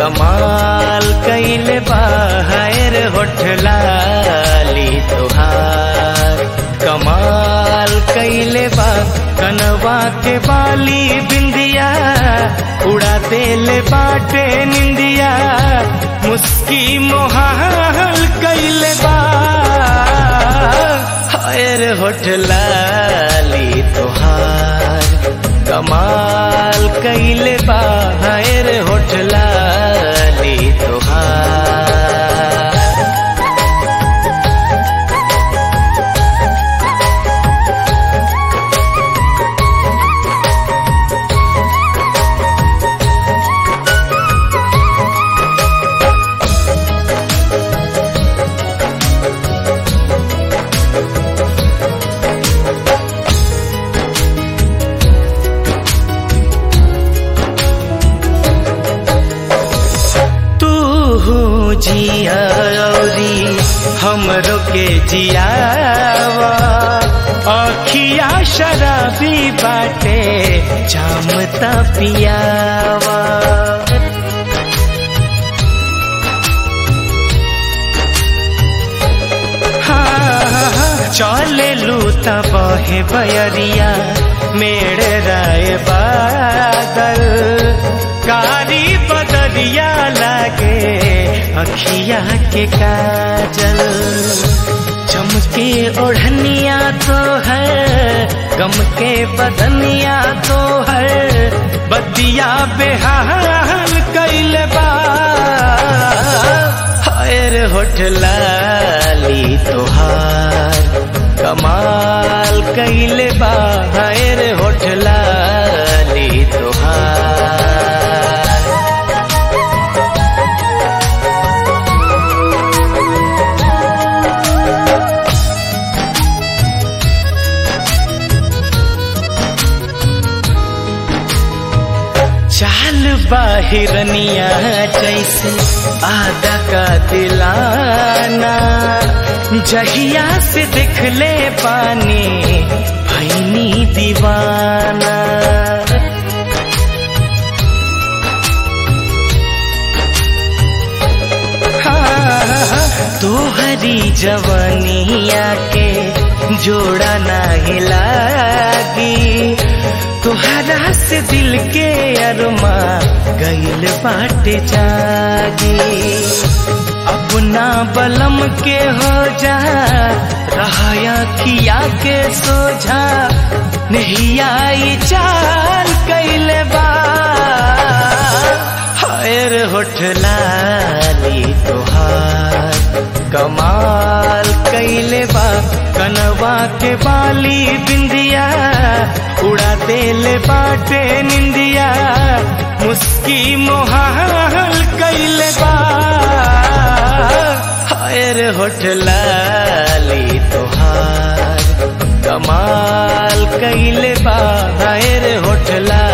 कमाल कैले बाहर होठलाली तुहार कमाल कैले बा कनवा के बाली बिंदिया उड़ा देले बाटे निंदिया मुस्की मोहाल कैले बा हायर होठलाली तुहार कमाल कैले बा हायर होठलाली तुहार तू जिया औरी हमरो के जियावा अखिया शराबी बाटे जामता पियावा हाँ, चले लूता बहे बयरिया मेड़ राय बादल कारी बदरिया लागे अखिया के काजल चमके ओढ़निया तो है गम के बदनिया तो है बदिया बेहाल कैल बा हायर होठलाली तोहार कमाल कैले बा हायर होठलाली तोहार चाल बाहिरनिया जैसे आधा का दिलाना जहिया से दिख ले पानी भैनी दीवाना तोहरी जवनिया के जोड़ा नाही लागी तोहरा से दिल के अरमा गईल बाटे जागी अपना बलम के हो जा रहाया किया के सोझा नहीं आई चाल कैले बा हायर होठलाली तोहार कमाल कैले बा कनवा के बाली बिंदिया उड़ा देले बाटे निंदिया मुस्की मोहाल कैले बा हायर होठलाली तोहार कमाल कैले बा हायर होठला